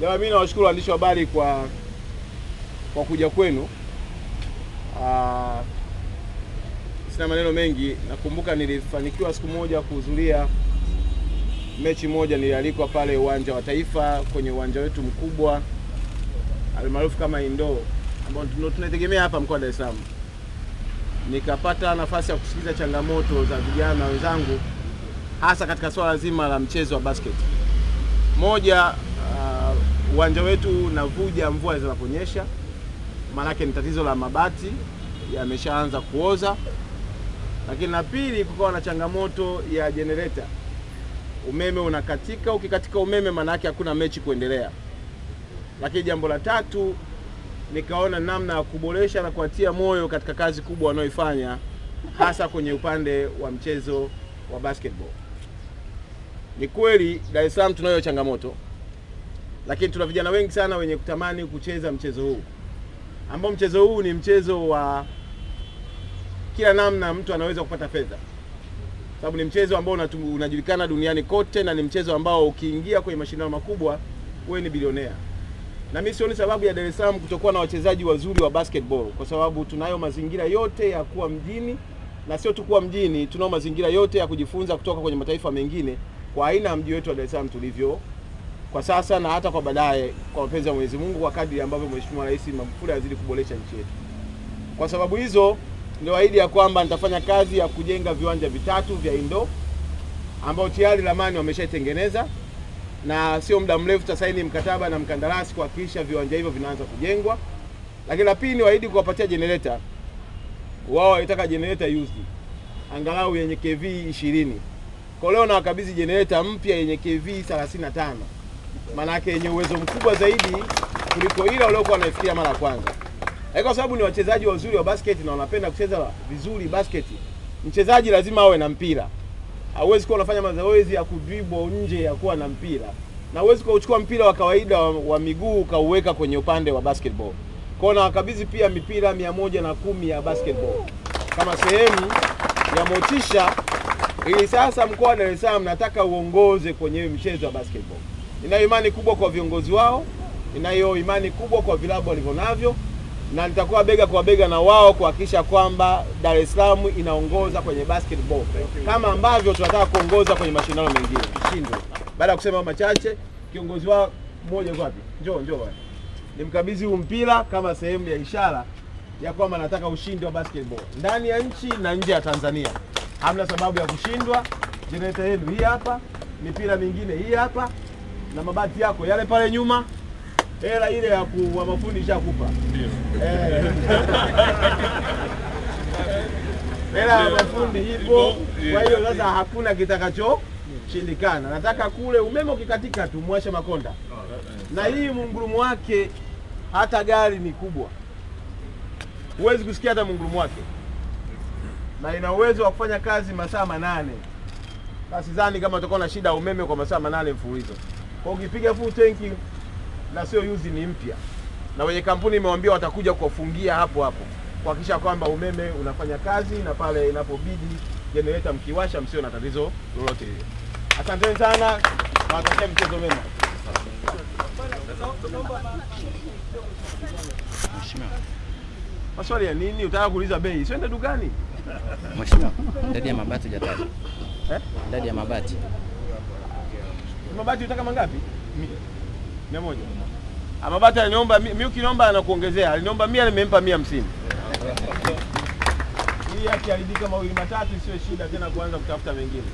Jamaa, mimi nawashukuru waandishi wa habari kwa kwa kuja kwenu. Ah, sina maneno mengi. Nakumbuka nilifanikiwa siku moja kuhudhuria mechi moja, nilialikwa pale uwanja wa Taifa kwenye uwanja wetu mkubwa almaarufu kama Indo ambao tuna- tunaitegemea hapa mkoa wa Dar es Salaam. Nikapata nafasi ya kusikiliza changamoto za vijana wenzangu hasa katika swala zima la mchezo wa basket. Moja, ah, uwanja wetu unavuja mvua zinaponyesha, maanake ni tatizo la mabati yameshaanza kuoza. Lakini la pili, kukawa na changamoto ya jenereta, umeme unakatika. Ukikatika umeme, maanake hakuna mechi kuendelea. Lakini jambo la tatu, nikaona namna ya kuboresha na kuatia moyo katika kazi kubwa wanaoifanya hasa kwenye upande wa mchezo wa basketball. Ni kweli Dar es Salaam tunayo changamoto, lakini tuna vijana wengi sana wenye kutamani kucheza mchezo huu, ambao mchezo huu ni mchezo wa kila namna mtu anaweza kupata fedha, sababu ni mchezo ambao unatu- unajulikana duniani kote, na ni mchezo ambao ukiingia kwenye mashindano makubwa wewe ni bilionea. Na mimi sioni sababu ya Dar es Salaam kutokuwa na wachezaji wazuri wa basketball, kwa sababu tunayo mazingira yote ya kuwa mjini, na sio tu kuwa mjini, tunao mazingira yote ya kujifunza kutoka kwenye mataifa mengine kwa aina ya mji wetu wa Dar es Salaam tulivyo kwa sasa na hata kwa baadaye, kwa mapenzi ya Mwenyezi Mungu, kwa kadri ambavyo Mheshimiwa Rais Magufuli azidi kuboresha nchi yetu. Kwa sababu hizo ndio ahidi ya kwamba nitafanya kazi ya kujenga viwanja vitatu vya indo ambao tayari ramani wameshaitengeneza na sio muda mrefu tutasaini mkataba na mkandarasi kuhakikisha viwanja hivyo vinaanza kujengwa. Lakini la pili, waahidi kuwapatia generator. Wao walitaka generator used angalau yenye KV 20. Kwa leo na wakabidhi generator mpya yenye KV 35, maanake yenye uwezo mkubwa zaidi kuliko ile waliokuwa wanaifikiria mara ya kwanza. Lakini kwa sababu ni wachezaji wazuri wa basket na wanapenda kucheza vizuri basket, mchezaji lazima awe na mpira hauwezi kuwa unafanya mazoezi ya kudribble nje ya kuwa na mpira, na huwezi kuchukua mpira wa kawaida wa, wa miguu ukauweka kwenye upande wa basketball. Kwa hiyo nawakabidhi pia mipira mia moja na kumi ya basketball kama sehemu ya motisha, ili sasa mkoa wa Dar es Salaam nataka uongoze kwenye mchezo wa basketball. Ninayo imani kubwa kwa viongozi wao, ninayo imani kubwa kwa vilabu walivyonavyo na nitakuwa bega kwa bega na wao kuhakikisha kwamba Dar es Salaam inaongoza kwenye basketball kama ambavyo tunataka kuongoza kwenye mashindano mengine. Shindwe. Baada ya kusema machache, kiongozi wao mmoja yuko wapi? Njoo, njoo bwana. Nimkabidhi huu mpira kama sehemu ya ishara ya kwamba nataka ushindi wa basketball ndani ya nchi na nje ya Tanzania. Hamna sababu ya kushindwa. Generator yenu hii hapa, mipira mingine hii hapa, na mabati yako yale pale nyuma. Hela ile ya ku wa mafundi ishakupa. Eh. Hela ya mafundi ipo, kwa hiyo sasa hakuna kitakachoshindikana. Nataka kule umeme ukikatika tu mwashe makonda, na hii mungurumu wake hata gari ni kubwa, huwezi kusikia hata mungurumu wake, na ina uwezo wa kufanya kazi masaa manane. Sasa sidhani kama utakuwa na shida ya umeme kwa masaa manane mfululizo. Kwa ukipiga full tanki na sio yuzi ni mpya, na wenye kampuni imewambia watakuja kuwafungia hapo hapo kuhakikisha kwamba umeme unafanya kazi, na pale inapobidi generator mkiwasha, msio na tatizo lolote lile. Asanteni sana, nawatakia mchezo mema. Maswali ya nini? Utaka kuuliza bei? Siende dukani. Mheshimiwa, idadi ya mabati hujataja. Eh? Idadi ya mabati. Mabati utaka mangapi? Mia moja. Ah, Mabati aliniomba mi mi ukiniomba anakuongezea. Aliniomba mia nimempa mia hamsini. Hii akiharibika mawili matatu sio shida tena kuanza kutafuta mengine.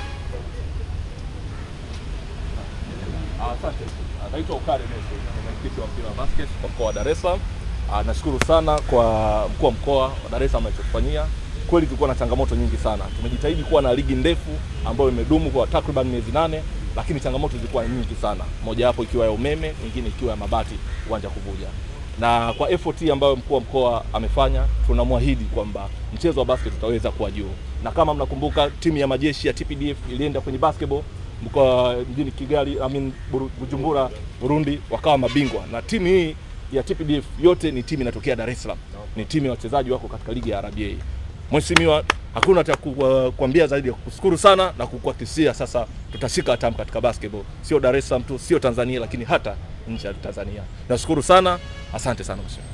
Ah, Asante. Anaitwa Ukare Messi, ni mwenyekiti wa mpira wa basket kwa mkoa wa Dar es Salaam. Ah, Nashukuru sana kwa mkuu wa mkoa wa Dar es Salaam alichofanyia. Kweli tulikuwa na changamoto nyingi sana. Tumejitahidi kuwa na ligi ndefu ambayo imedumu kwa takriban miezi nane, lakini changamoto zilikuwa nyingi sana, mojawapo ikiwa ya umeme, nyingine ikiwa ya mabati, uwanja kuvuja. Na kwa effort ambayo mkuu wa mkoa amefanya, tunamwahidi kwamba mchezo wa basket utaweza kuwa juu, na kama mnakumbuka timu ya majeshi ya TPDF ilienda kwenye basketball mkoa mjini Kigali, I mean Buru- Bujumbura, Burundi, wakawa mabingwa, na timu hii ya TPDF yote ni timu inatokea Dar es Salaam, ni timu ya wachezaji wako katika ligi ya RBA. Mheshimiwa, hakuna cha ku- uh, kuambia zaidi ya kushukuru sana na kukuhakikishia sasa tutashika hatamu katika basketball, sio Dar es Salaam tu, sio Tanzania, lakini hata nchi ya Tanzania. Nashukuru sana, asante sana mheshimiwa.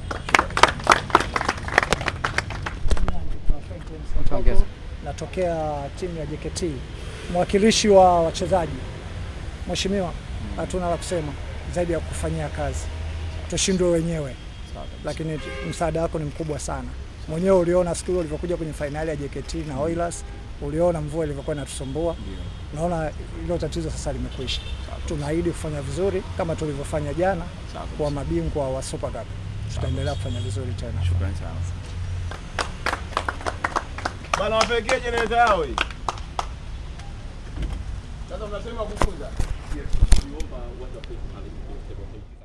Ongeza. natokea timu ya JKT, mwakilishi wa wachezaji. Mheshimiwa, hatuna la kusema zaidi ya kufanyia kazi, tushindwe wenyewe, lakini msaada wako ni mkubwa sana. Mwenyewe uliona siku ile ulivyokuja kwenye fainali ya JKT na Oilers, uliona mvua ilivyokuwa inatusumbua. Naona hilo tatizo sasa limekwisha. Tunaahidi kufanya vizuri kama tulivyofanya jana, kuwa mabingwa wa Super Cup. Tutaendelea kufanya vizuri tena. Shukrani sana. Bana wapelekee jenereta yao hii. Sasa mnasema kufunza.